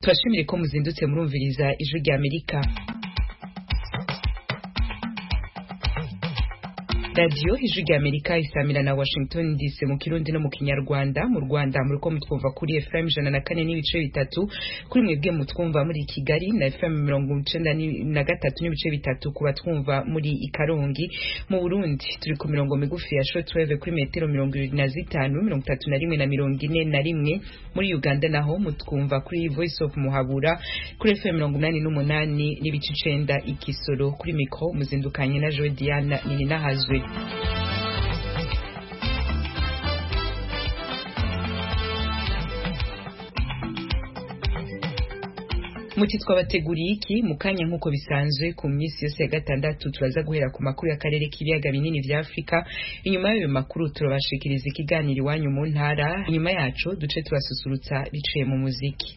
turashimire ko muzindutse murumviriza ijwi rya amerika radiyo ijwi rya amerika isamira na washington dc mu kirundi no mu kinyarwanda mu rwanda muri ko mutwumva kuri fm ijana na kane n'ibice bitatu kuri mwebwe mutwumva muri kigali na fm mirongo icenda na gatatu n'ibice bitatu ku batwumva muri ikarongi mu burundi turi ku mirongo migufi ya shortwave kuri metero mirongo irindwi na zitanu mirongo itatu na rimwe na mirongo ine na rimwe muri uganda naho mutwumva kuri voice of muhabura kuri fm mirongo inani n'umunani n'ibice icenda ikisoro kuri mikro muzindukanye na jodiana nininahazwe muti twabateguriye iki mu kanya nk'uko bisanzwe ku minsi yose ya gatandatu turaza guhera ku makuru y'akarere k'ibiyaga binini vya afurika inyuma y'ayo makuru turabashikiriza ikiganiro iwanyu mu ntara inyuma yaco duce turasusurutsa biciye mu muziki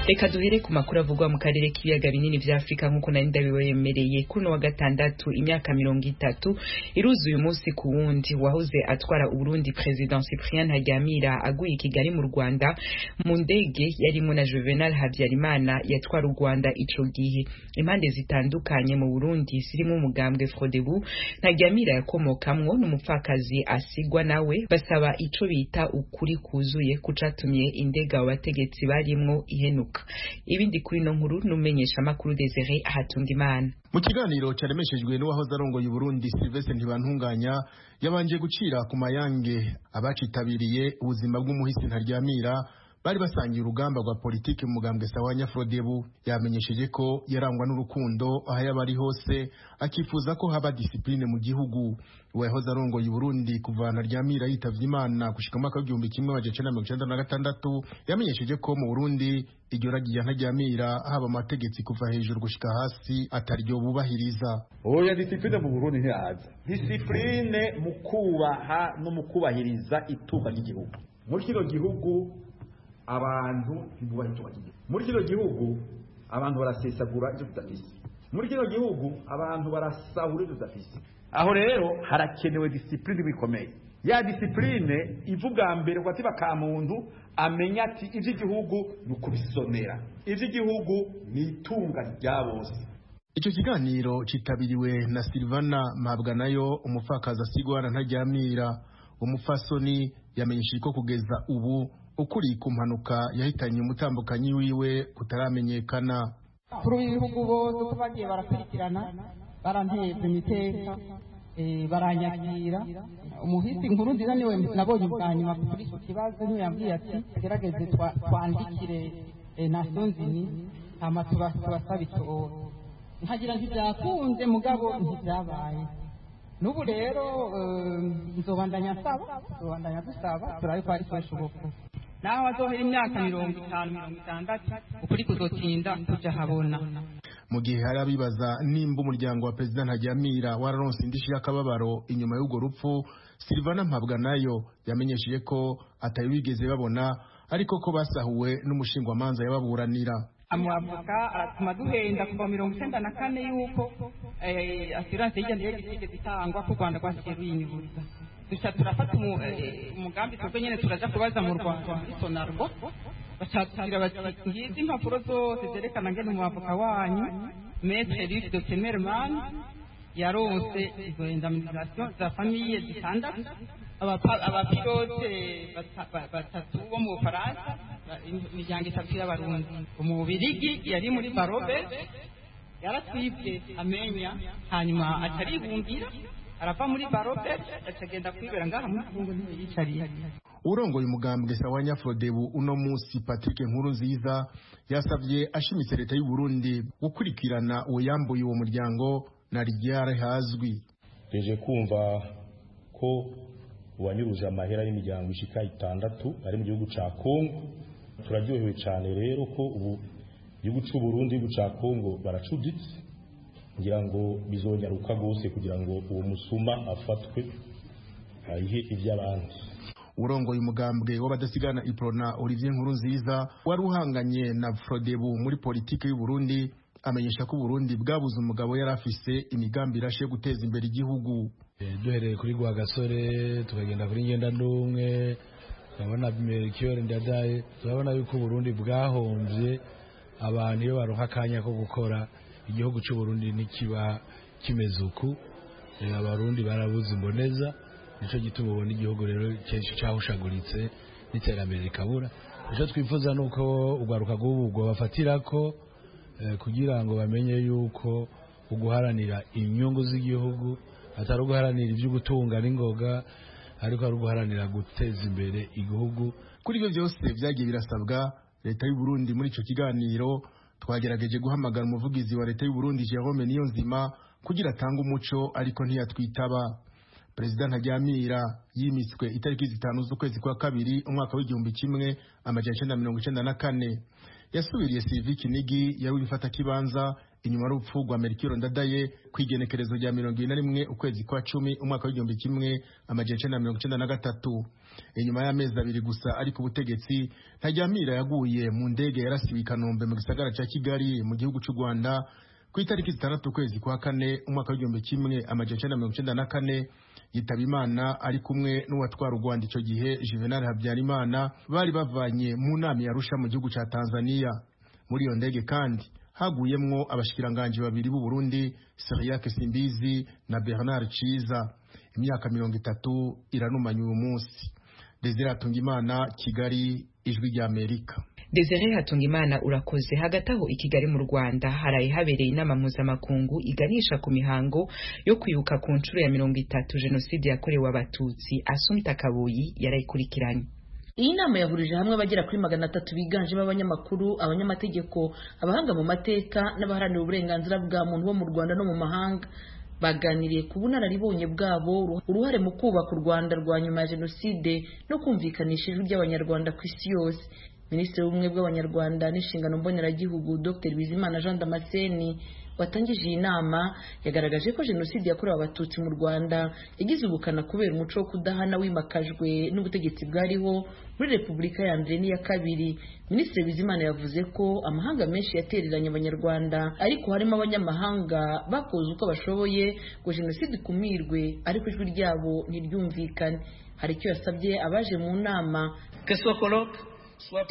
reka duhere ku makuru avugwa mu karere k'ibiyaga binini vya afurika nk'uko nari ndabibemereye kuno wa gatandatu imyaka mirongo itatu iruzu uyu munsi ku wundi wahoze atwara uburundi president cyprien haryamira aguye i kigali mu rwanda mu ndege yarimwo na juvenal habyarimana yatwara u rwanda ico gihe impande zitandukanye mu burundi zirimwo umugambwe frodebu ntaryamira yakomokamwo n'umupfakazi asigwa nawe basaba ico bita ukuri kuzuye kucatumye indega abo bategetsi barimwo ihenuka ibindi kuri ino nkuru n'umenyesha makuru Desire Hatungimana mu kiganiro cyaremeshejwe n'uwahoze arongoye Burundi Sylvestre Ntibantunganya yabanje gucira ku mayange abacitabiriye ubuzima bw'umuhisi ntaryamira bari basangiye urugamba rwa politiki mu mugambwe sawa Nyafodebu yamenyesheje ko yarangwa n'urukundo aho yaba ari hose akifuza ko haba disipline mu gihugu uwahoze arongoye Burundi kuva ntaryamira yitavye Imana gushika mu mwaka w'igihumbi kimwe amajana mirongo icenda na gatandatu yamenyesheje ko mu Burundi iryo ragiye ntaryamira haba amategeko kuva hejuru gushika hasi ataryo bubahiriza oya disipline mu Burundi ntiyaza disipline mu kubaha no mu kubahiriza itunga ry'igihugu muri kino gihugu abantu ntibubahe icyo bagiye muri kino gihugu abantu barasesagura ibyo tudafise muri kino gihugu abantu barasahura ibyo tudafise aho rero harakenewe disipurine bikomeye ya disipurine ivuga mbere ngo ati bakamuntu amenya ati iby'igihugu ni ukubisonera iby'igihugu ni itunga rya bose icyo kiganiro cyitabiriwe na silvana mpabwa nayo umupfakazi asigwana ntaryamira umupfasoni yamenyesheje ko kugeza ubu ukuri ku mpanuka yahitanye umutambukanyi wiwe kutaramenyekana kuri b'ibihugu bose uko bagiye barakurikirana baranteza imiteka baranyakira umuhisi nkuru nziza niwe nabonye ubwa nyuma kuri icyo kibazo ntiyambwiye ati tugerageze twandikire nasiyo nzini hama tubasaba icyoro nkagira ntibyakunze mugabo ntibyabaye n'ubu rero nzobandanya nsaba nzobandanya dusaba turabe ko ari kubishoboka naho azohera imyaka mirongo itanu mirongo itandatu ukuri kuzotinda tujya habona mu gihe hari abibaza nimba umuryango wa perezida ntajyamira wararonse indishi y'akababaro inyuma y'urwo rupfu silvana mpabwa nayo yamenyesheje ko atari wigeze babona ariko ko basahuwe n'umushingwamanza yababuranira amwavoka atuma duhenda kuva mirongo icyenda na kane y'uko asiranse y'igenda yigeze itangwa ko u rwanda rwasigaye ruyinyuguza gusa turafata umugambi twebwe nyine turaja kubaza mu rwanda muri sonarwa bashakira bati ngizi impapuro zose zerekana ngene umwavoka wanyu metre luc de temerman yaronse izo indemnisation za famiye zitandatu abapilote batatu bo mu bufaransa imiryango itatu y'abarundi umubirigi yari muri barobe yaratwibwe amenya hanyuma ataribumbira arava muri barobe akagenda kwibera ngaha muri kongo ntiyicariye urongoye umugambwe sawa nyafodebu uno munsi patrick nkuru nziza yasabye ashimitse leta y'u burundi gukurikirana uwuyambuye uwo muryango na ryari hazwi tuje kumva ko uwanyuruje amahera y'imiryango ishika itandatu ari mu gihugu ca kongo turaryohewe cyane rero ko ubu igihugu cy'u burundi igihugu ca kongo baracuditse kugira ngo bizonyaruka rwose kugira ngo uwo musuma afatwe ayihe iby'abandi urongoye umugambwe w'abadasigana iprona olivier nkuru nziza wari uhanganye na frodebu muri politiki y'u burundi amenyesha ko uburundi bwabuze umugabo yari afise imigambi irashe yo guteza imbere igihugu duhereye kuri gasore tukagenda kuri ngendandumwe turabona merikiyori ndadaye turabona yuko uburundi bwahombye abantu iyo baronka akanya ko gukora igihugu cy'uburundi ntikiba kimeze uku Eh, abarundi barabuze imboneza nicyo gituma ubona igihugu rero kenshi cyahushaguritse n'iterambere rikabura icyo twifuza ni uko urwaruka rw'ubu rwabafatira ko eh, kugira ngo bamenye yuko uguharanira inyungu z'igihugu atari uguharanira ibyo gutunga n'ingoga ariko ari uguharanira guteza imbere igihugu kuri ibyo byose byagiye birasabwa leta y'u Burundi muri icyo kiganiro twagerageje guhamagara umuvugizi wa leta y'u Burundi Jerome Niyonzima kugira atange umuco ariko ntiyatwitaba perezida ntajyamira yimitswe itariki zitanu z'ukwezi kwa kabiri umwaka w'igihumbi kimwe amajana icenda mirongo icenda na kane yasubiriye sivi kinigi yari ubifata kibanza inyuma y'urupfu rwa merikiro ndadaye ku igenekerezo rya mirongo ine na rimwe ukwezi kwa cumi umwaka w'igihumbi kimwe amajana icenda mirongo icenda na gatatu inyuma y'amezi abiri gusa ari ku butegetsi ntajyamira yaguye mu ndege yarasiwe i kanombe mu gisagara ca kigali mu gihugu c'u rwanda ku itariki zitandatu ukwezi kwa kane umwaka w'igihumbi kimwe amajana icenda mirongo icenda na kane yitaba imana ari kumwe n'uwatwara u rwanda ico gihe juvenal habyarimana bari bavanye mu nama yarusha mu gihugu ca tanzania muri iyo ndege kandi haguyemwo abashikiranganji babiri b'u Burundi Cyriaque Simbizi na Bernard Ciza imyaka mirongo itatu iranumanye uyu munsi Desire Atungimana Kigali ijwi rya Amerika Desire Hatungimana urakoze hagati aho i Kigali mu Rwanda haraye habereye inama mpuzamakungu iganisha ku mihango yo kwibuka ku nshuro ya mirongo itatu jenoside yakorewe abatutsi Asumta Kaboyi yarayikurikiranye iyi nama yahurije hamwe abagera kuri magana atatu biganjemo abanyamakuru abanyamategeko abahanga mu mateka n'abaharanira uburenganzira bwa muntu bo mu rwanda no mu mahanga baganiriye ku bunararibonye bwabo uruhare mu kubaka u rwanda rwa nyuma ya jenoside no kumvikanisha ijwi ry'abanyarwanda ku isi yose minisitiri w'ubumwe bw'abanyarwanda n'inshingano mboneragihugu dr bizimana jean damascene watangije iyi nama yagaragaje ko jenoside yakorewe abatutsi mu rwanda yagize ubukana kubera umuco wo kudahana wimakajwe n'ubutegetsi bwariho muri repubulika ya mbere n'iya kabiri minisitiri bizimana yavuze ko amahanga menshi yatereranye abanyarwanda ariko harimo abanyamahanga bakoze uko bashoboye ngo jenoside ikumirwe ariko ijwi ryabo ntiryumvikane hari icyo yasabye abaje mu nama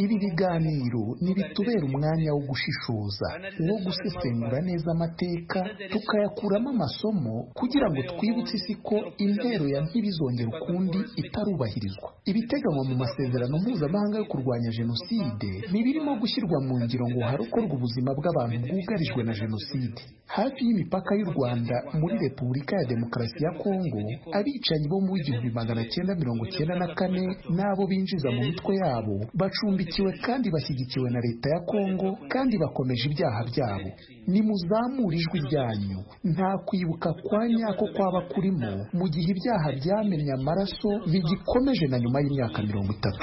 ibi biganiro ntibitubera umwanya wo gushishoza wo gusesengura neza amateka tukayakuramo amasomo kugira ngo twibutse isi ko intero ya ntibizongera ukundi itarubahirizwa ibiteganywa mu masezerano mpuzamahanga yo kurwanya jenoside ntibirimo gushyirwa mu ngiro ngo harokorwe ubuzima bw'abantu bwugarijwe na jenoside hafi y'imipaka y'u rwanda muri repubulika ya demokarasi ya kongo abicanyi bo mu w'igihumbi magana cyenda mirongo cyenda na kane n'abo binjiza mu mitwe yabo bacumbikiwe kandi bashyigikiwe na leta ya kongo kandi bakomeje ibyaha byabo nimuzamure ijwi ryanyu nta kwibuka kwa nyako kwaba kurimo mu gihe ibyaha byamennye amaraso bigikomeje na nyuma y'imyaka mirongo itatu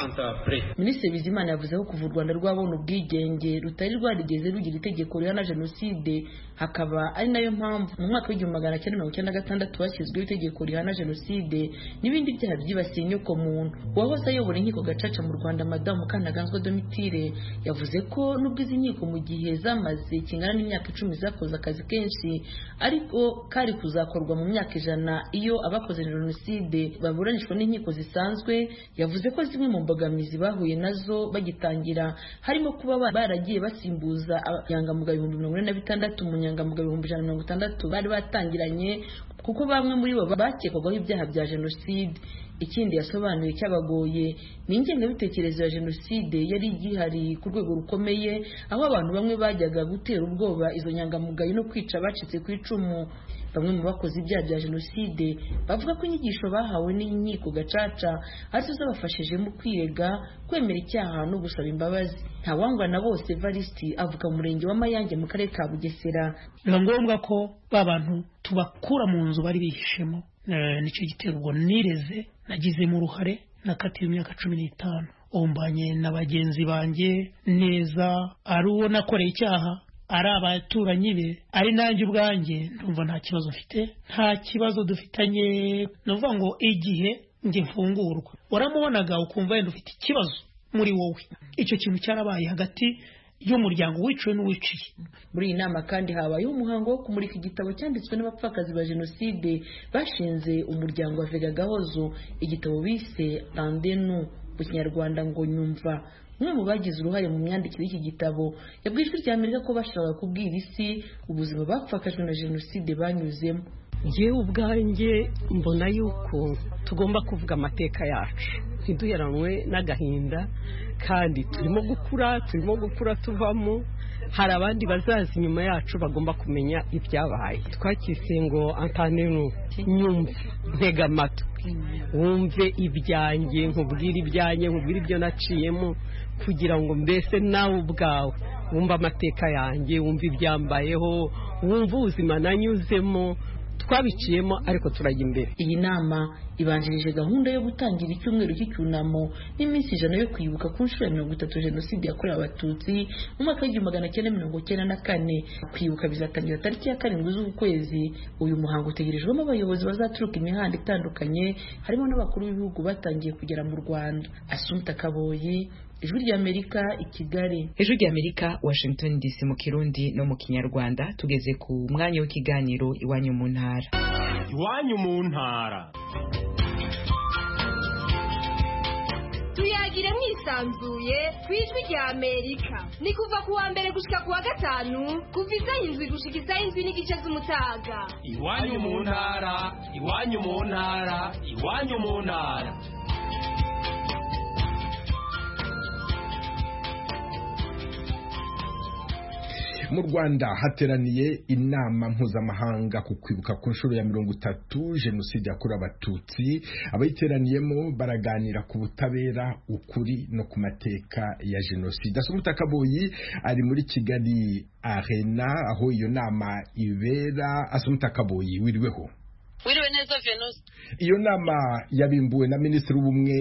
minisitiri bizimana yavuze ko kuva u rwanda rwabona ubwigenge rutari rwarigeze rugira itegeko rihana jenoside hakaba ari nayo mpamvu mu mwaka w'igihumbi magana cyenda mirongo icyenda na gatandatu hashyizweho itegeko rihana jenoside n'ibindi byaha byibasiye inyoko muntu uwahoze ayobora inkiko gacaca mu rwanda madamu mukantaganzwa domitire yavuze ko nubwo izi nkiko mu gihe zamaze kingana n'imyaka icumi zakoze akazi kenshi ariko kari kuzakorwa mu myaka ijana iyo abakoze jenoside baburanishwa n'inkiko zisanzwe yavuze ko zimwe mu mbogamizi bahuye nazo bagitangira harimo kuba baragiye basimbuza abanyangamugayo ibihumbi mirongo ine na bitandatu umunyangamugayo ibihumbi ijana na mirongo itandatu bari batangiranye kuko bamwe muri bo bakekwagaho ibyaha bya jenoside ikindi yasobanuye cyabagoye ni ingengabitekerezo ya jenoside yari igihari ku rwego rukomeye aho abantu bamwe bajyaga gutera ubwoba izo nyangamugayo no kwica abacitse ku icumu bamwe mu bakoze ibyaha bya jenoside bavuga ko inyigisho bahawe n'inkiko gacaca arizo zabafashije mu kwirega kwemera icyaha no gusaba imbabazi ntawangwa na bose evariste avuga mu murenge wa mayange mu karere ka bugesera biba ngombwa ko ba bantu tubakura mu nzu bari bihishemo nicyo gitera ubwo nireze nagizemo uruhare nakatiwe imyaka cumi n'itanu umbanye na bagenzi banjye neza ari uwo nakoreye icyaha ari abaturanyi be ari nanjye ubwanjye ndumva nta kibazo mfite nta kibazo dufitanye ni ukuvuga ngo igihe njye mfungurwa waramubonaga ukumva wenda ufite ikibazo muri wowe icyo kintu cyarabaye hagati y'umuryango wiciwe n'uwiciye muri iyi nama kandi habayeho umuhango wo kumurika igitabo cyanditswe n'abapfakazi ba jenoside bashinze umuryango wa vega gahozo igitabo bise randenu mu kinyarwanda ngo nyumva umwe mu bagize uruhare mu myandikire y'iki gitabo yabwiye ijwi rya amerika ko bashakaga kubwira isi ubuzima bapfakajwe na jenoside banyuzemo ngewe ubwanjye mbona yuko tugomba kuvuga amateka yacu ntiduheranwe n'agahinda kandi turimo gukura turimo gukura tuvamo hari abandi bazaza inyuma yacu bagomba kumenya ibyabaye twakise ngo antanenu nyumve ntega amatwi wumve ibyanjye nkubwire ibyanjye nkubwire ibyo naciyemo kugira ngo mbese nawe ubwawe wumve amateka yanjye wumve ibyambayeho wumve ubuzima nanyuzemo twabiciyemo ariko turajya imbere iyi nama ibanjirije gahunda yo gutangira icyumweru cy'icyunamo n'iminsi ijana yo kwibuka ku nshuro ya mirongo itatu jenoside yakorewe abatutsi mu mwaka w'igihumbi magana cyenda mirongo cyenda na kane kwibuka bizatangira tariki ya karindwi z'uku kwezi uyu muhango utegerejwemo abayobozi bazaturuka imihanda itandukanye harimo n'abakuru b'ibihugu batangiye kugera mu rwanda asunta kaboyi ijwi ry'amerika i kigali ijwi ry'amerika washington dc mu kirundi no mu kinyarwanda tugeze ku mwanya w'ikiganiro iwanyu mu ntara iwanyu mu ntara tuyagire mwisanzuye ku ijwi rya amerika ni kuva ku wa mbere gushyika ku wa gatanu kuva izaho indwi gushyika izaho indwi n'igice z'umutaga iwanyu mu ntara iwanyu mu ntara iwanyu mu ntara mu rwanda hateraniye inama mpuzamahanga ku kwibuka ku nshuro ya mirongo itatu jenoside yakorewe abatutsi abayiteraniyemo baraganira ku butabera ukuri no ku mateka ya jenoside asumuta kaboyi ari muri kigali arena aho iyo nama ibera asumuta kaboyi wiriweho wiriwe neza venusi iyo nama yabimbuwe na minisitiri w'ubumwe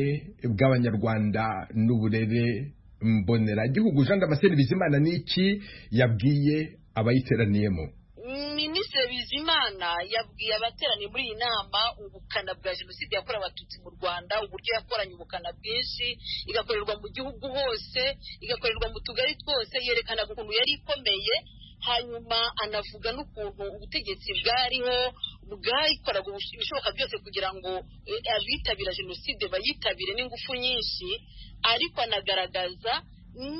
bw'abanyarwanda n'uburere mbonera gihugu Jean Damascene Bizimana niki yabwiye abayiteraniyemo Minisitiri Bizimana yabwiye abateraniye muri iyi nama ubukana bwa jenoside yakorewe abatutsi mu Rwanda uburyo yakoranye ubukana bwinshi igakorerwa mu gihugu hose igakorerwa mu tugari twose yerekana ukuntu yari ikomeye hanyuma anavuga n'ukuntu ubutegetsi bwariho bwayikoraga ibishoboka byose kugira ngo abitabira jenoside bayitabire n'ingufu nyinshi ariko anagaragaza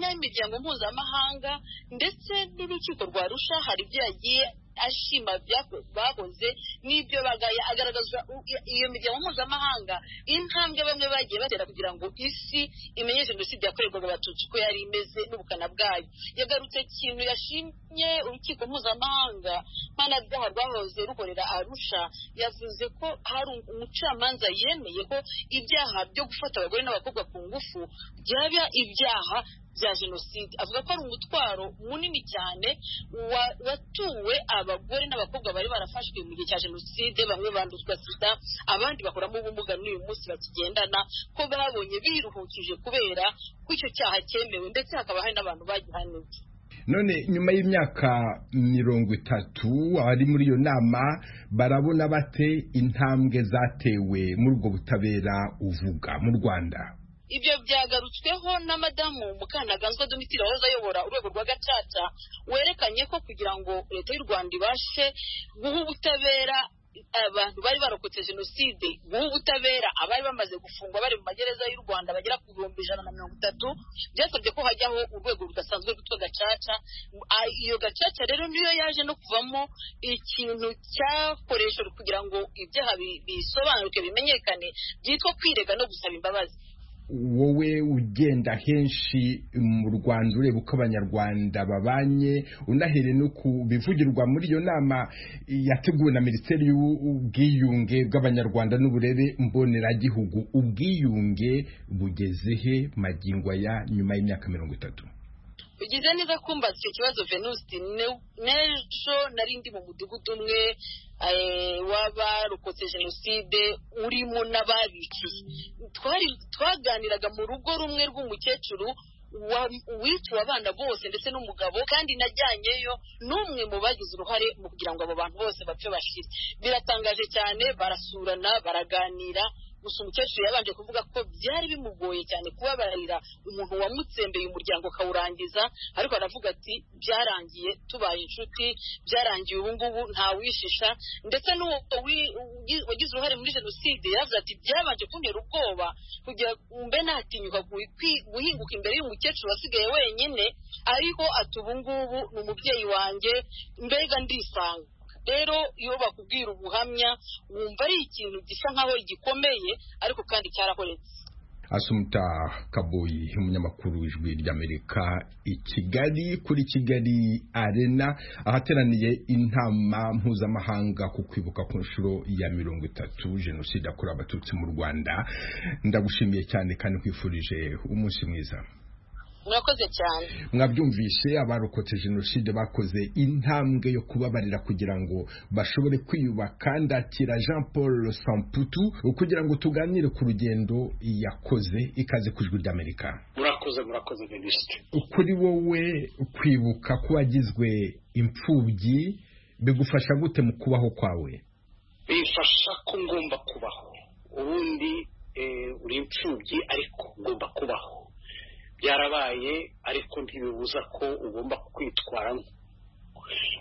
n'imiryango mpuzamahanga ndetse n'urukiko rwa rusha hari ibyo yagiye ashima bakoze n'ibyo bagaye agaragaza iyo miryango mpuzamahanga intambwe bamwe bagiye batera kugira ngo isi imenye jenoside yakorerwaga abatutsi uko yari imeze n'ubukana bwayo yagarutse ikintu yashimye urukiko mpuzamahanga mpanabyaha rwahoze rukorera arusha yavuze ko hari umucamanza yemeye ko ibyaha byo gufata abagore n'abakobwa ku ngufu byaba ibyaha bya jenoside avuga ko ari umutwaro munini cyane watuwe abagore n'abakobwa bari barafashwe mu gihe cya jenoside bamwe banduzwa sida abandi bakoramo ubumuga n'uyu munsi bakigendana ko babonye biruhukije kubera ko icyo cyaha cyemewe ndetse hakaba hari n'abantu bagihaniwe none nyuma y'imyaka mirongo itatu abari muri iyo nama barabona bate intambwe zatewe muri ubwo butabera uvuga mu rwanda ibyo byagarutsweho na madamu mukantaganzwa domitira wahoze ayobora urwego rwa gacaca werekanye ko kugira ngo leta y'u rwanda ibashe guha ubutabera abantu bari barokotse jenoside guha ubutabera abari bamaze gufungwa bari mu magereza y'u rwanda bagera ku bihumbi ijana na mirongo itatu byasabye ko hajyaho urwego rudasanzwe rwitwa gacaca iyo gacaca rero niyo yaje no kuvamo ikintu cyakoreshejwe kugira ngo ibyaha bisobanuke bimenyekane byitwa kwirega no gusaba imbabazi wowe ugenda henshi mu rwanda ureba uko abanyarwanda babanye unahere no ku bivugirwa muri iyo nama yateguwe na minisiteri y'ubwiyunge bw'abanyarwanda n'uburere mboneragihugu ubwiyunge bugeze he magingo ya nyuma y'imyaka mirongo itatu bigize neza kumbaza icyo kibazo venusi n'ejo nari ndi mu mudugudu umwe w'abarokotse jenoside urimo n'ababiciye twaganiraga mu rugo rumwe rw'umukecuru wiciwe abana bose ndetse n'umugabo kandi najyanyeyo n'umwe mu bagize uruhare mu kugira ngo abo bantu bose bapfe bashire biratangaje cyane barasurana baraganira gusa umukecuru yabanje kuvuga ko byari bimugoye cyane kubabarira umuntu wamutsembeye umuryango akawurangiza ariko aravuga ati byarangiye tubaye inshuti byarangiye ubu ngubu ntawishisha ndetse n'uwo wi- ugi- wagize uruhare muri jenoside yaravuze ati byabanje kuntera ubwoba kugira mbe natinyuka gui- kwi- guhinguka imbere y'umukecuru wasigaye wenyine ariko ati ubu ngubu ni umubyeyi wanjye mbega ndisanga rero iyo bakubwira ubuhamya wumva ari ikintu gisa nkaho gikomeye ariko kandi cyarahoretse Asumta Kaboyi umunyamakuru w'ijwi ry'Amerika i Kigali kuri Kigali Arena ahateraniye intama mpuzamahanga ku kwibuka ku nshuro ya mirongo itatu jenoside yakorewe abatutsi mu Rwanda ndagushimiye cyane kandi nkwifurije umunsi mwiza murakoze cyane mwabyumvishe abarokotse jenoside bakoze intambwe yo kubabarira kugira ngo bashobore kwiyubaka ndakira jean paul samputu kugira ngo tuganire ku rugendo yakoze ikaze ku ijwi ry'amerika murakoze murakoze minisitiri kuri wowe kwibuka ko wagizwe imfubyi bigufasha gute mu kubaho kwawe bimfasha ko ngomba kubaho ubundi eh, uri imfubyi ariko ngomba kubaho byarabaye ariko ntibibuza ko ugomba kwitwara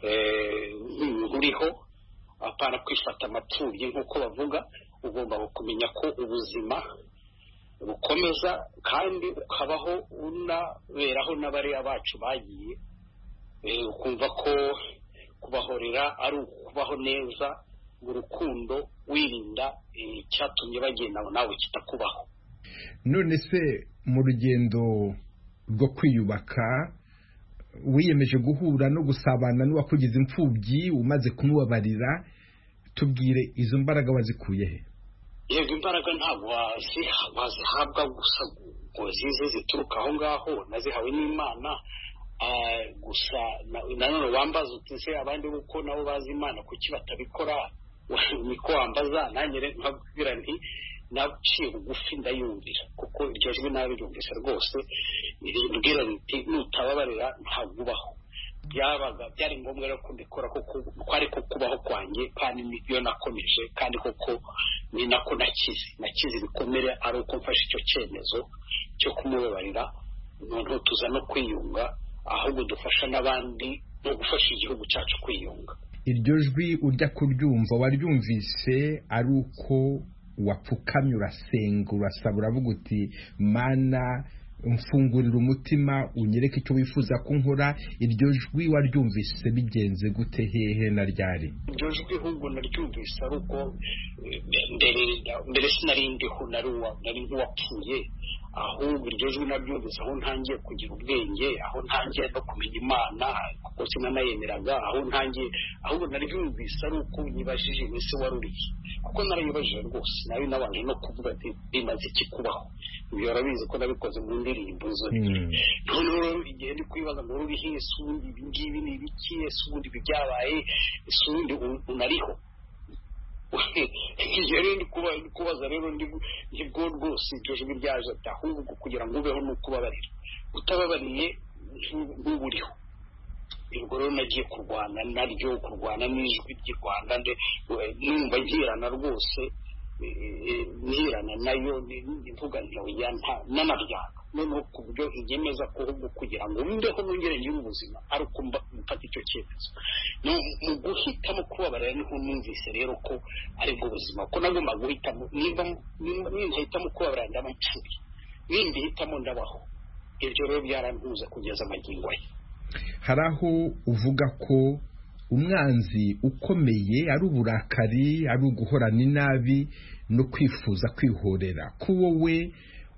eh, nk'umuntu uriho apana kwifata amapfubyi nk'uko bavuga ugomba kumenya ko ubuzima bukomeza kandi ukabaho unaberaho n'abariya bacu bagiye Eh, ukumva ko kubahorera ari ukubaho neza mu rukundo wirinda eh, icyatumye bagenda nawe kitakubaho none se mu rugendo rwo kwiyubaka wiyemeje guhura no gusabana n'uwakugize imfubyi umaze kumubabarira tubwire izo mbaraga wazikuye he yego imbaraga ntabwo waziha- wazihabwa gusa ngo zize zituruka aho ngaho nazihawe n'imana Ah, gusa na- nanone wambaza uti se abandi uko nabo bazi imana kuki batabikora niko wambaza nanjye rero nkabwira nti naciye bugufi ndayumvira kuko iryo jwi nawe ryumvise rwose rimbwira riti nutababarira ntabwo ubaho byabaga byari ngombwa rero ko mbikora kuko ko ari ko kubaho kwanjye kandi niyo nakomeje kandi koko ni nako nakize nakize ibikomere ari uko mfashe icyo cyemezo cyo kumubabarira umuntu tuza no kwiyunga ahubwo dufasha n'abandi no gufasha igihugu cyacu kwiyunga iryo jwi ujya kuryumva waryumvise ari uko wapfukamye urasenga urasaba uravuga uti mana mfungurira umutima unyereke icyo wifuza ko nkora iryo jwi waryumvise bigenze gute hehe na ryari iryo jwi ahubwo naryumvise ari uko eh, mbere mbere sinari ndiho nari uwa- nari nk'uwapfuye ahubwo iryo jwi naryumvise aho ntangiye kugira ubwenge aho ntangiye no kumenya imana kuko sinanayemeraga aho ntangiye ahubwo naryumvise ari uko nyibajije iminsi wari uriye kuko narayibajije rwose nayo nabanje no kuvuga ati bimaze iki kubaho ibyo urabizi ko nabikoze mu ndirimbo zo noneho rero igihe ndi kwibaza ngo ruriho ese ubundi ibi ngibi ni ibiki ese ubundi ibi byabaye ese ubundi u- unariho igihe rero ndi kuba- ndi kubaza rero ndi gu- nibwo rwose iryo jwi ryaje ati ahubwo kugira ngo ubeho ni ukubabarira utababariye ntu- ntuburiho ubwo rero nagiye kurwana naryo kurwana n'ijwi ry'i rwanda nde- numva nkirana rwose eh, eh, nirana nayo ni- ni- mvuga nti oya nta- nanaryana noneho ku buryo ibyemeza ko ahubwo kugira ngo mbeho nongere ngire ubuzima ari uko mba- mfata icyo cyemezo No, mu guhitamo kubabarira niho numvise rero ko aribwo buzima ko nagomba guhitamo nimba nimba- nintahitamo kubabarira ndaba nshuye nindihitamo ndabaho ibyo rero byarantuza kugeza amagingo ye hari aho uvuga ko umwanzi ukomeye ari uburakari ari uguhorana inabi no kwifuza kwihorera ko wowe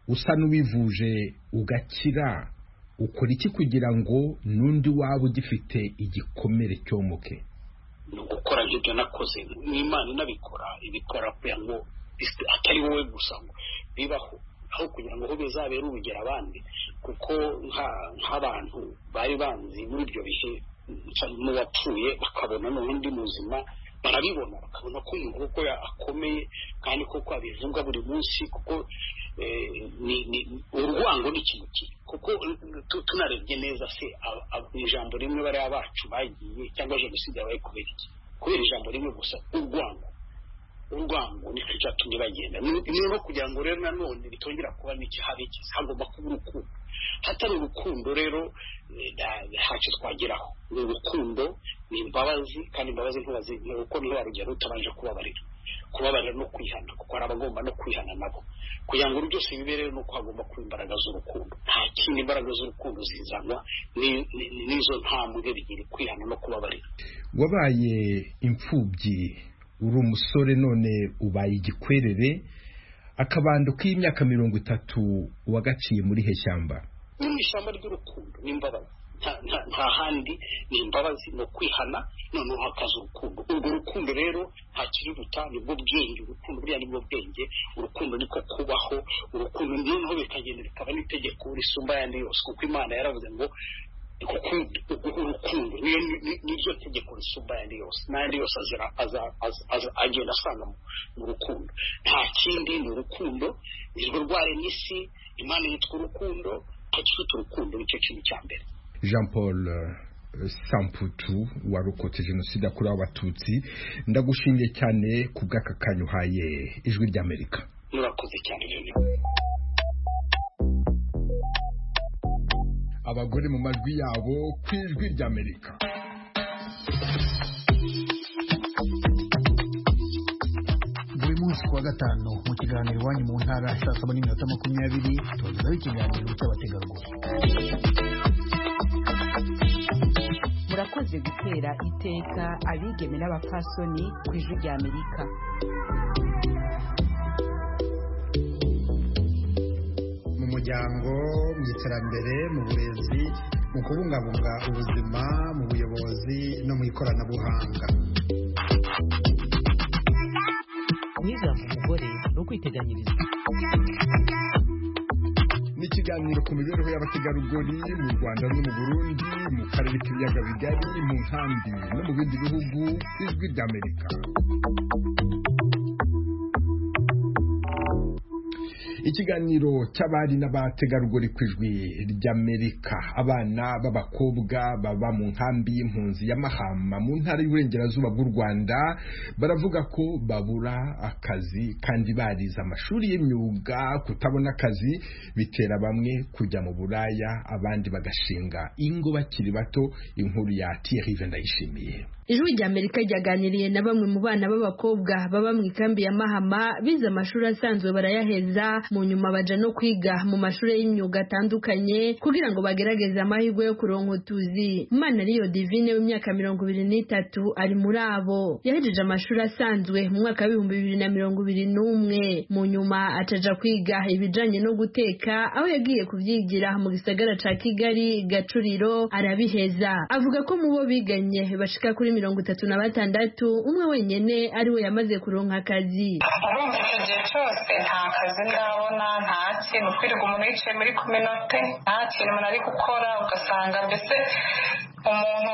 usa n'uwivuje ugakira ukora iki kugira ngo n'undi waba ugifite igikomere cyomuke ni ugukora nk'ibyo nakoze n'imana inabikora ibikora kugira ngo isi- atari wowe gusa ngo bibaho aho kugira ngo bizabere urugero abandi kuko nka- nk'abantu bari banzi muri ibyo bihe n'uwapfuye bakabona none undi muzima barabibona bakabona ko umuntu kuko ya- akomeye kandi koko abivuga buri munsi kuko eh, ni- ni- urwango ni ikintu kibi kuko tu- tunarebye neza se aba- aba- ijambo rimwe bariya bacu bagiye cyangwa jenoside yabaye kubera iki kubera ijambo rimwe gusa urwango urwango nicyo cyatumye bagenda ni no kugira ngo rero nanone bitongera kuba n'ikihabi hagomba kuba urukundo hatari urukundo rero ntacyo twageraho ni urukundo ni imbabazi kandi imbabazi ntibazi kuko ntibarugero utabanje kubabarira kubabarira no kwihana kuko hari abagomba no kwihana nabo kugira ngo byose bibere ni uko hagomba kuba imbaraga z'urukundo nta kindi imbaraga z'urukundo zizanwa n'izo ntambwe bigira kwihana no kubabarira wabaye imfubyi uri umusore none ubaye igikwerere akabando k'imyaka mirongo itatu wagaciye muri heshyamba iri ni ishyamba ry'urukundo n'imbabazi nta handi ni imbabazi ni ukwihana noneho hakaza urukundo urwo rukundo rero nta kiruruta nibwo bwenge urukundo buriya nibwo bwenge urukundo niko kubaho urukundo noneho bikagenda bikaba n'itegeko risumba ayandi yose kuko imana yaravuze ngo urukundo niryo tegeko risumba ayandi yose n'ayandi yose agenda asanga mu rukundo nta kindi ni urukundo nirwo rwarema isi imana yitwa urukundo hagifite urukundo nicyo kintu cya mbere jean paul samputu warokotse jenoside yakorewe abatutsi ndagushingiye cyane ku bw'aka kanya uhaye ijwi ry'amerika murakoze cyane rero abagore mu majwi yabo ku ijwi ry'amerika buri munsi kuwa gatanu mu kiganiro iwanyu mu ntara saa saba n'iminota makumyabiri tubagezaho ikiganiro cy'abategarugori murakoze gutera iteka abigeme n'abapfasoni ku ijwi ry'amerika mu muryango mu iterambere mu burezi mu kubungabunga ubuzima mu buyobozi no mu ikoranabuhanga kwihaza umugore no kwiteganyiriza ni ikiganiro ku mibereho y'abategarugori mu rwanda no mu burundi mu karere k'ibiyaga bigari mu nkambi no mu bindi bihugu ijwi ry'amerika ikiganiro cy'abari n'abategarugori ku ijwi ry'amerika abana b'abakobwa baba mu nkambi y'impunzi ya mahama mu ntara y'uburengerazuba bw'u rwanda baravuga ko babura akazi kandi barize amashuri y'imyuga kutabona akazi bitera bamwe kujya mu buraya abandi bagashinga ingo bakiri bato inkuru ya tiyerive ndayishimiye ijwi ry'amerika ryaganiriye na bamwe mu bana b'abakobwa baba mu ikambi ya mahama bize amashuri asanzwe barayaheza mu nyuma baja no kwiga mu mashuri y'imyuga atandukanye kugira ngo bagerageze amahirwe yo kuronka utuzi imana riyo divine w'imyaka mirongo ibiri n'itatu ari muri abo yahejeje amashuri asanzwe mu mwaka w'ibihumbi bibiri na mirongo ibiri n'umwe mu nyuma ataja kwiga ibijanye no guteka aho yagiye kuvyigira mu gisagara ca kigali gacuriro arabiheza avuga ko mu bo biganye bashika kuri mirongo itatu na batandatu umwe wenyene ari we yamaze kuronka akazi urumva icyo gihe cyose nta kazi ndabona nta kintu ukwirirwa umuntu yicaye muri kominote nta kintu umuntu ari gukora ugasanga mbese umuntu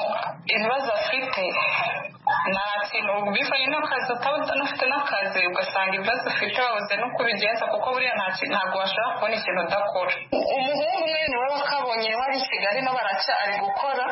ibibazo afite nta kintu bivanye n'akazi utabufite n'akazi ugasanga ibibazo ufite wabuze no kubigenza kuko buriya ntabwo washobora kubona ikintu udakora umuhungu umwe niwe wakabonye wari i kigali no baracyari gukora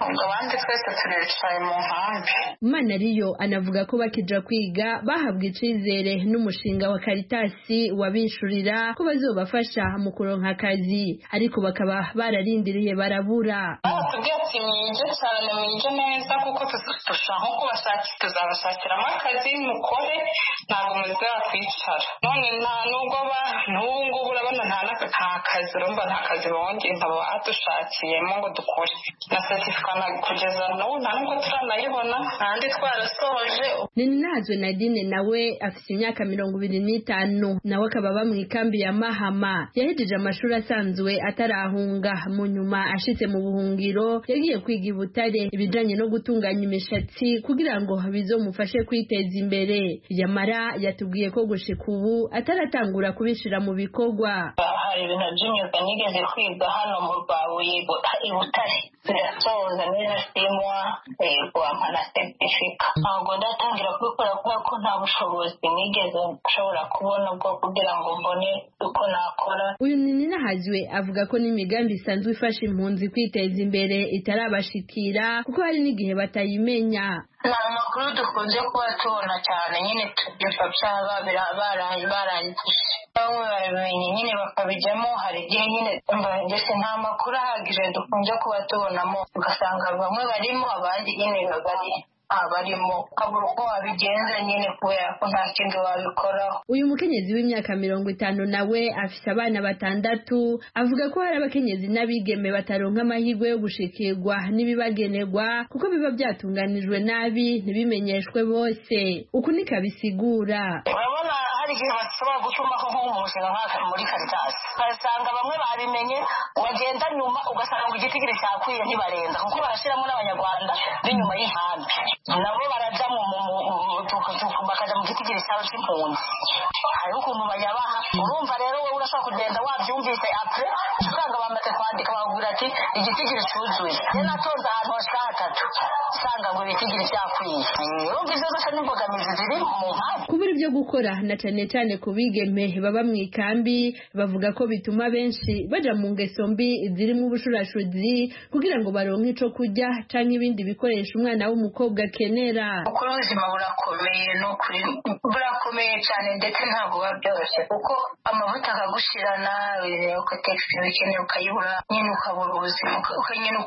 ubwo abandi twese turicaye mu nkambi imana ariyo anavuga ko bakija kwiga bahabwa icyizere n'umushinga wa karitasi wabishurira ko bazobafasha mu kuronka akazi ariko bakaba bararindiriye barabura batubwiye ati mwige cyane mwige neza kuko dushaka nko kubashakira tuzabashakiramo akazi mukore ntabwo muze wakwicara none nta nubwo ba n'ubu ngubu urabona nta kazi urumva nta kazi bongeye nkaba badushakiyemo ngo dukore na setifika kugeza n'ubu nta nubwo turanayibona ntandi twarasoje ninazwe nadine nawe afite imyaka mirongo ibiri n'itanu nawe akaba aba mu ikambi ya mahama yahejeje amashuri asanzwe atarahunga mu nyuma ashitse mu buhungiro yagiye kwiga i butare ibijanye no gutunganya imishatsi kugira ngo bizomufashe kwiteza imbere yamara yatubwiye ko gushika ubu ataratangura kubishira mu bikorwa hari ibintu by'imyuga nigeze kwiga hano mu rwabuye i butare birasoza neza simwa guhampa na setifika ntabwo ndatangira kubikora kubera ko nta bushobozi nigeze nshobora kubona bwo kugira ngo mbone uko nakora uyu ninahaziwe avuga ko n'imigambi isanzwe ifasha impunzi kwiteza imbere mbere itarabashikira kuko hari n'igihe batayimenya nta makuru dukunze kuba tubona cyane nyine tubyumva byaba barangije bamwe barabimenya nyine bakabijyamo hari igihe nyine mbese nta makuru ahagije dukunze kuba tubonamo ugasanga bamwe barimo abandi nyine babari abarimo ukabura uko wabigenza nyine kubera ko nta kindi wabikoraho uyu mukenyezi w'imyaka mirongo itanu nawe afite abana batandatu avuga ko hari abakenyezi n'abigeme bataronka amahirwe yo gushikirwa n'ibibagenerwa kuko biba byatunganijwe nabi ntibimenyeshwe bose uku ni kabisigura urabona hari igihe bashobora gutumaho nk'umushinga muri karitasi ugasanga bamwe babimenye wagenda nyuma ugasanga igiti kiri cyakwiye ntibarenza kuko barashyiramo n'abanyarwanda b'inyuma y'inkambi nabo barajya mu bakajya mu giti kiri cyawe cy'impunzi hariho ukuntu bayabaha urumva rero wowe urashobora kugenda wabyumvise apure usanga bamaze kwandika bakubwira ati igiti kiri cyuzuye rero natonze ahantu hashira hatatu usanga ngo ibiti kiri cyakwiye urumva izo zose n'imbogamizi ziri mu nkambi kubura ibyo gukora na cyane cyane ku bigeme baba mu ikambi bavuga ko bituma benshi bajya mu ngeso mbi zirimo ubushurashuzi kugira ngo baronke icyo kurya cyangwa ibindi bikoresho umwana w'umukobwa akenera ukuri ubuzima burakomeye ni ukuri burakomeye cyane ndetse ntabwo buba byoroshye kuko amavuta akagushira nabi ugateka ibintu ukeneye ukayibura nyine ukabura ubuzima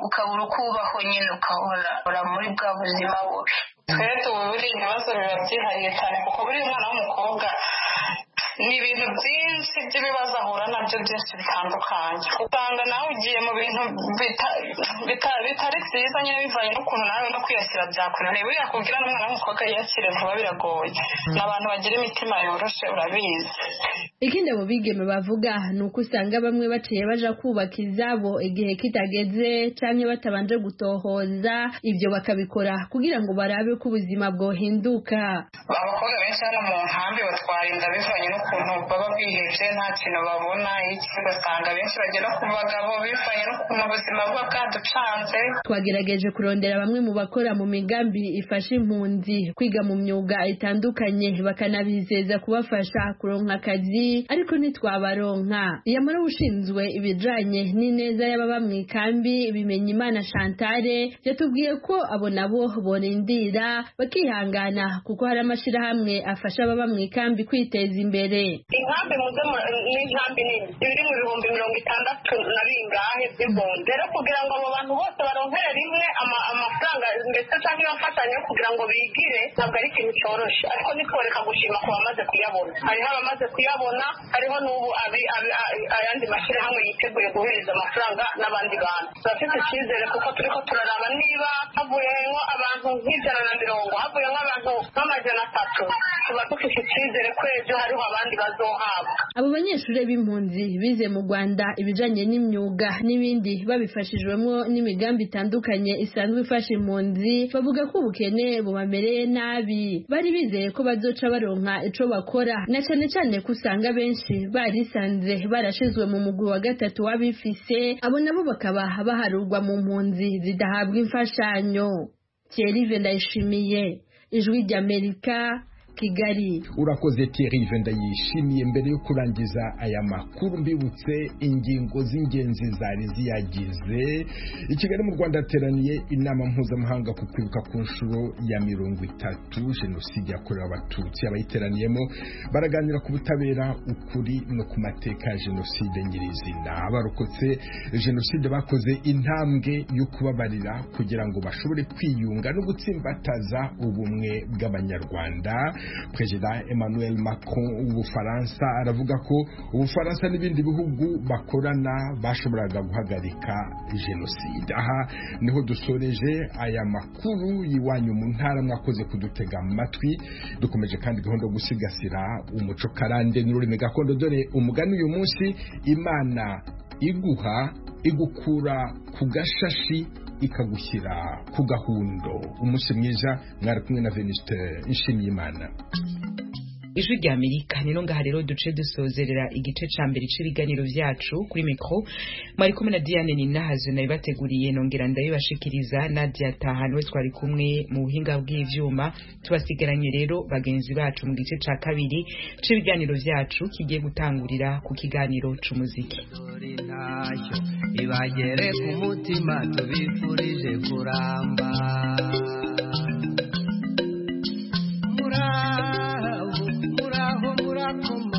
ukabura uko ubaho nyine ukabura muri bwa buzima bubi twebwe ubu buriya ibibazo biba byihariye cyane kuko buriya umwana w'umukobwa ni ibintu byinshi by'ibibazo ahura nabyo byinshi bitandukanye usanga nawe ugiye mu bintu bitari byiza nyine bivanye n'ukuntu nawe no kwiyakira byakunaniye buriya kubwira n'umwana w'umukobwa yiyakire vuba biragoye ni abantu bagira imitima yoroshe urabizi ikindi mu bigeme bavuga ni uko usanga bamwe baciye baja kubaka izabo igihe kitageze cyangwa batabanje gutohoza ibyo bakabikora kugira ngo barabe ko ubuzima bwohinduka abakobwa benshi hano mu nkambi batwara inda bivanye n'ukuntu baba bihebye nta kintu babona iki ugasanga benshi bagera ku bagabo bivanye n'ukuntu ubuzima buba bwaducanze twagerageje kurondera bamwe mu bakora mu migambi ifasha impunzi kwiga mu myuga itandukanye bakanabizeza kubafasha kuronka akazi ariko ntitwabaronka yamara ushinzwe ibijanye n'ineza y'ababa mu ikambi bimenya imana shantare yatubwiye ko abo nabo borindira bakihangana kuko hari amashyirahamwe afasha ababa mu ikambi kwiteza imbere inkambi muze n'inkambi nini biri mu bihumbi mirongo itandatu na bingahe by'ibihumbi rero kugira ngo abo bantu bose baronkere rimwe amafaranga ndetse cyangwa ibibafatanya kugira ngo bigire ntabwo ari ikintu cyoroshye ariko ntitworeka gushima ku bamaze kuyabona hariho abamaze kuyabona hariho n'ubu ayandi mashyirahamwe yiteguye guhereza amafaranga n'abandi bantu turafite icyizere kuko turi ko turaraba niba havuyemo abantu nk'ijana na mirongo havuyemo abantu nk'amajana atatu tuba dufite icyizere ko ejo hariho abandi bazohabwa abo banyeshuri b'impunzi bize mu rwanda ibijanye n'imyuga n'ibindi babifashijwemo n'imigambi itandukanye isanzwe ifasha impunzi bavuga ko ubukene bubamereye nabi bari bizeye ko bazoca baronka ico bakora na cane cane ko usanga benshi barisanze barashizwe mu mugwi wa gatatu w'abifise abo nabo bakaba baharurwa mu mpunzi zidahabwa imfashanyo Thierry Ndayishimiye ijwi ry'Amerika kigali urakoze terive ndayishimiye mbere yo kurangiza aya makuru mbibutse ingingo z'ingenzi zari ziyagize i kigali mu rwanda hateraniye inama mpuzamahanga ku kwibuka ku nshuro ya mirongo itatu jenoside yakorewe abatutsi abayiteraniyemo baraganira ku butabera ukuri no ku mateka ya jenoside nyirizina abarokotse jenoside bakoze intambwe yo kubabarira kugira ngo bashobore kwiyunga no gutsimbataza ubumwe bw'abanyarwanda perezida emmanuel macron w'ubufaransa aravuga ko ubufaransa n'ibindi bihugu bakorana bashoboraga guhagarika jenoside aha niho dusoreje aya makuru y'iwanyu mu ntara mwakoze kudutega amatwi dukomeje kandi gahunda yo gusigasira umuco karande n'ururimi gakondo dore umugani uyu munsi imana iguha igukura ku gashashi ikagushyira ku gahundo umunsi mwiza mwari kumwe na venisite nshimiyimana ijwi ry'amerika ni no ngaha rero duce dusozerera igice ca mbere c'ibiganiro vyacu kuri mikro mwari kumwe na diane ninahazwe nabibateguriye nongera ndabibashikiriza nadia tahani we twari kumwe mu buhinga bw'ivyuma tubasigaranye rero bagenzi bacu mu gice ca kabiri c'ibiganiro vyacu kigiye gutangurira ku kiganiro c'umuziki ibagere ku mutima tubifurije kuramba muraho muraho murakomeye